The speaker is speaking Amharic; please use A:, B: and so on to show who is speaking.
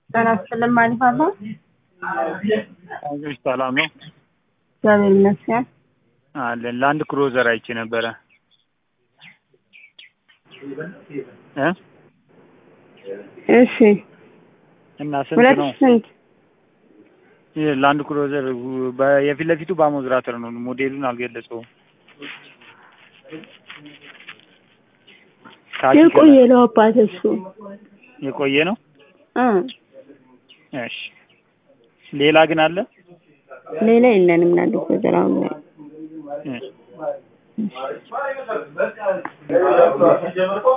A: ጤና ይስጥልን ማለት አለ።
B: አይዞሽ ሰላም ነው
A: እግዚአብሔር ይመስገን።
B: አለን። ለአንድ ክሮዘር አይቼ ነበረ እ
A: እሺ
B: እና ስንት
A: ሁለት
B: ነው?
A: ስንት?
B: ይህ ለአንድ ክሮዘር በ- የፊት ለፊቱ በአሞዝራተር ነው። ሞዴሉን አልገለጸውም። ካኪ
A: የቆየ
B: ከለር
A: ነው አባት እሱ
B: የቆየ ነው።
A: እ
B: እሺ ሌላ ግን አለ
A: ሌላ የለንም። ናንድ ኮዘር አሁን ላይ
B: እ